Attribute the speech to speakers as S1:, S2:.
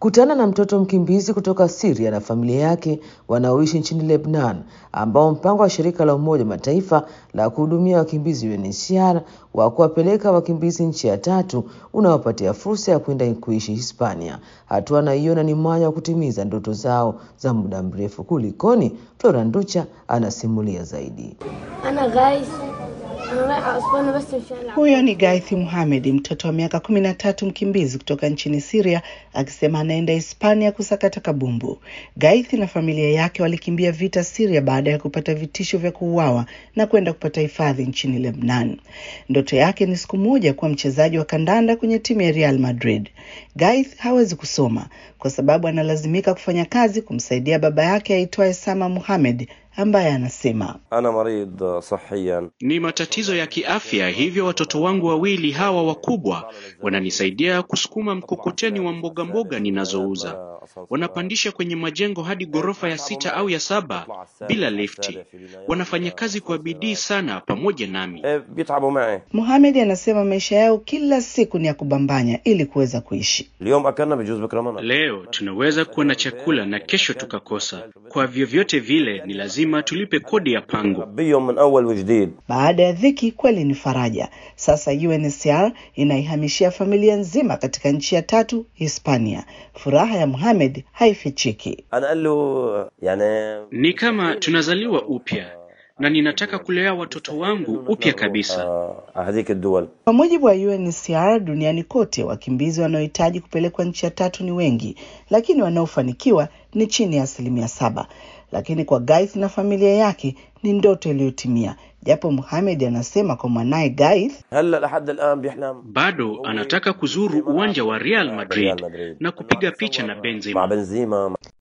S1: Kutana na mtoto mkimbizi kutoka Syria na familia yake wanaoishi nchini Lebanon, ambao mpango wa shirika la Umoja Mataifa la kuhudumia wakimbizi UNHCR wa kuwapeleka wakimbizi nchi ya tatu unawapatia fursa ya kwenda kuishi Hispania. Hatua anaiona ni mwanya wa kutimiza ndoto zao za muda mrefu. Kulikoni? Flora Nducha anasimulia zaidi.
S2: أنا غايس أنا رايحة أسبانيا بس مشان ألعب
S3: Huyo ni Gaithi Muhamed, mtoto wa miaka kumi na tatu mkimbizi kutoka nchini Syria, akisema anaenda Hispania kusakata kabumbu. Gaithi na familia yake walikimbia vita Syria baada ya kupata vitisho vya kuuawa na kwenda kupata hifadhi nchini Lebanon. Ndoto yake ni siku moja kuwa mchezaji wa kandanda kwenye timu ya Real Madrid. Gaith hawezi kusoma kwa sababu analazimika kufanya kazi kumsaidia baba yake aitwaye Sama Muhamed ambaye anasema
S4: أنا مريض صحيا
S5: Ni matatizo ya kiafya, hivyo watoto wangu wawili hawa wakubwa wananisaidia kusukuma mkokoteni wa mboga mboga ninazouza. Wanapandisha kwenye majengo hadi ghorofa ya sita au ya saba bila lifti. Wanafanya kazi kwa bidii sana pamoja nami.
S4: إيه، بيتعبوا معي
S3: Mohamed anasema maisha yao kila siku ni ya kubambanya ili kuweza kuishi.
S4: اليوم أكلنا بجوز بكرة منع
S5: Leo tunaweza kuwa na chakula na kesho tukakosa. Kwa vyovyote vile, ni lazima tulipe kodi ya pango.
S4: بيوم من أول وجديد
S3: Baada ya dhiki kweli ni faraja. Sasa UNHCR inaihamishia familia nzima katika nchi ya tatu, Hispania. Furaha ya Mohamed haifichiki.
S4: أنا قال له يعني
S5: Ni kama tunazaliwa upya na ninataka kulea watoto wangu upya kabisa.
S4: آه، على هذيك الدول
S3: Kwa mujibu wa UNHCR duniani kote, wakimbizi wanaohitaji kupelekwa nchi ya tatu ni wengi, lakini wanaofanikiwa ni chini ya asilimia saba. Lakini kwa Gaith na familia yake ni ndoto iliyotimia, japo Mohamed anasema kwa mwanaye Gaith
S4: هلا لحد الآن بيحلم
S5: Bado anataka kuzuru uwanja wa Real Madrid
S4: Real Madrid.
S5: na kupiga picha na
S4: مع
S5: Benzema.
S4: بنزيما